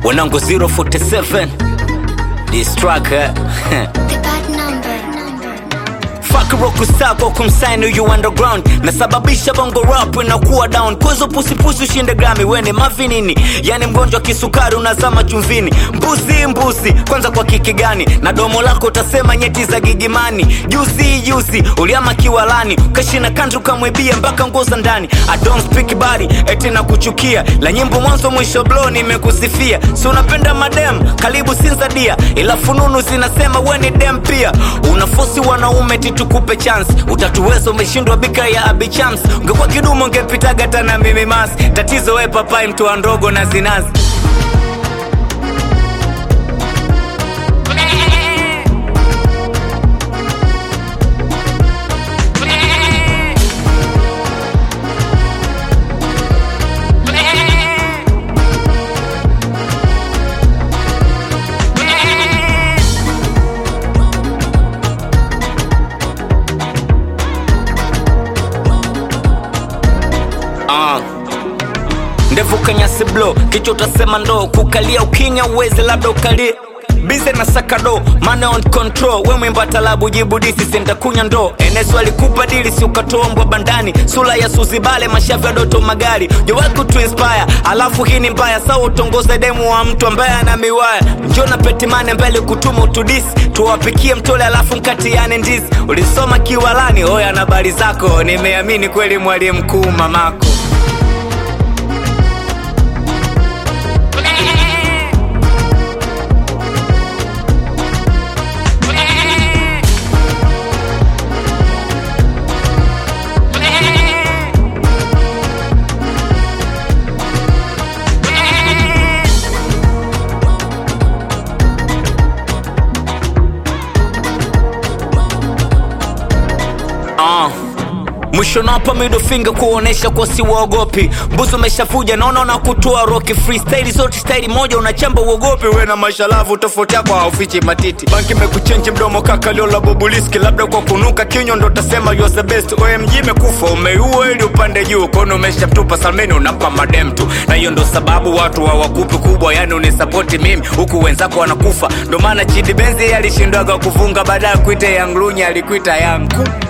wanangu 047 distraka The bad number. Fuck rock star kwa kumsign you underground nasababisha bongo rap inakuwa down kwezo pusipusi ushinde grami wene mavinini yani mgonjwa kisukari unazama chumvini mbuzi mbuzi kwanza kwa kiki gani na domo lako utasema nyeti za gigimani juzi juzi uliama kiwalani ukashina kantu ukamwibia mpaka nguo za ndani I don't speak body eti na kuchukia la nyimbo mwanzo mwisho blo nimekusifia si unapenda madem karibu sinzadia ila fununu zinasema we ni dem pia unafosi wanaume titukupe chance utatuweza umeshindwa bika ya abichams ungekuwa kidumu ungepitaga tana mimi mas tatizo we papai mtu wa ndogo na zinazi Ah. ndevu kanyasi blo kichwa utasema ndo kukalia ukinya uwezi labda ukalie bize na sakado mane on control we mwimba talabu jibu disi sentakunya ndo enesu alikupa dili si ukatombwa bandani sula ya suzibale mashavu ya doto magari jowaku tuinspire alafu hii ni mbaya sawa utongoze demu wa mtu ambaye ana miwaya njo na petimane mbele kutuma utudisi tuwapikie mtole alafu mkatiane ndizi ulisoma kiwalani oya na habari zako nimeamini kweli mwalimu mkuu mamako Ah. mwisho napa middle finger kuonesha kwa si waogopi mbuzi umeshavuja naona na kutoa roki freestyle zote staili moja unachamba uogopi we na mashalavu tofauti yako haufichi matiti banki mekuchenji mdomo kaka liola bobuliski labda kwa kunuka kinywa ndo utasema you are the best omg imekufa umeiua ili upande juu kono umeshamtupa salmeni unampa madem tu na hiyo ndo sababu watu hawakupi kubwa yani unisapoti mimi huku wenzako wanakufa ndo maana chidi benzi alishindwaga kufunga baada ya kuita yanglunya alikuita yangu